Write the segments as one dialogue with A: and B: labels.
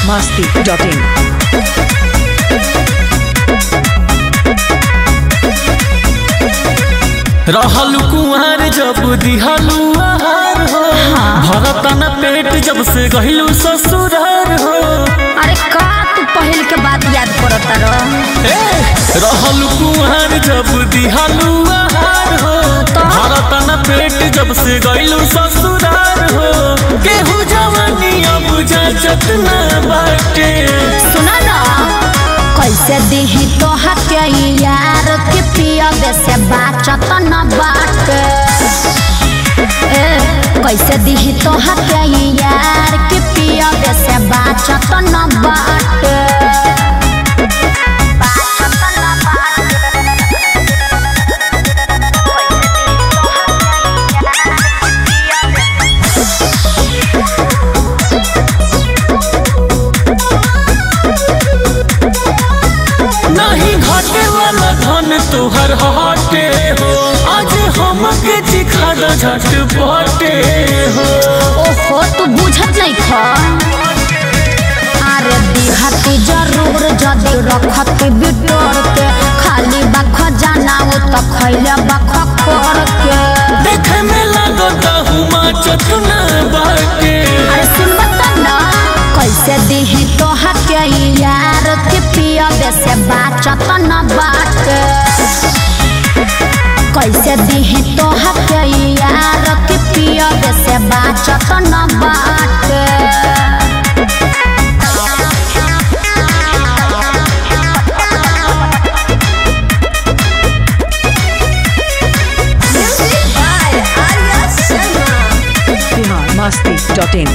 A: masti.in.
B: रहल कुंवर जब दिहलू आहार हो भरतन पेट जब से गहिलू ससुरार हो
C: अरे का तू पहल के बात याद करत रह
B: ए, रहल कुंवर जब दिहलू आहार हो भरतन पेट जब से गहिलू ससुरार हो केहू जवानी अब जाचत न बाटे
C: सुना ना कैसे दिही तोहा के यार के पियबे से बाचत न बाटे ए कैसे दिही तोहा के यार के पियबे से बाचत न बाटे बाचत न
B: नहीं घटे वाला धन तोहर हटे हो आज हमके चिखा दो झट पटे हो
C: ओहो तू बुझत नहीं खा अरे दिहती जरूर जदी रखती बिटोर के खाली बख जाना वो तो खैले बख कर के
B: देखे में लगता हूँ माचत न बाटे
C: अरे सुन बता ना कैसे दिही तोहा के यार के पियबे से बाचत न बाटे कैसे दिही तोहा के यार के पियबे से बाचत न बाटे
A: Bihar masti.in.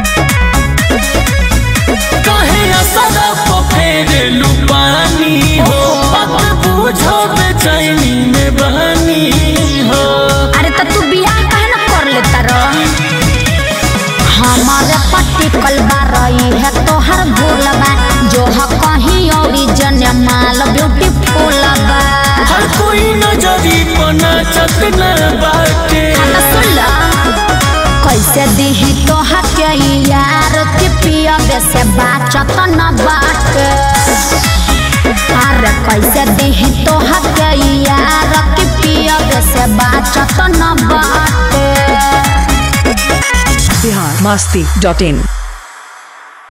B: कहे असर फेरे लुपानी हो पत बूझो बेचैनी में बहनी हो
C: अरे तो तू बियाह काहे न कर लेता र हमारे पट्टी कलबा रही है तोहर भूलबा जो है कहीं ओरिजिन माल ब्यूटीफुल बा
B: हर कोई नजरी पना चत न बाटे
C: हाँ तो सुन ला कैसे दिही तोहा के यार के पियबे से बाचत न बाटे अरे कैसे दिही तोहा के यार के पियबे से बाचत न बाटे
A: Bihar masti.in.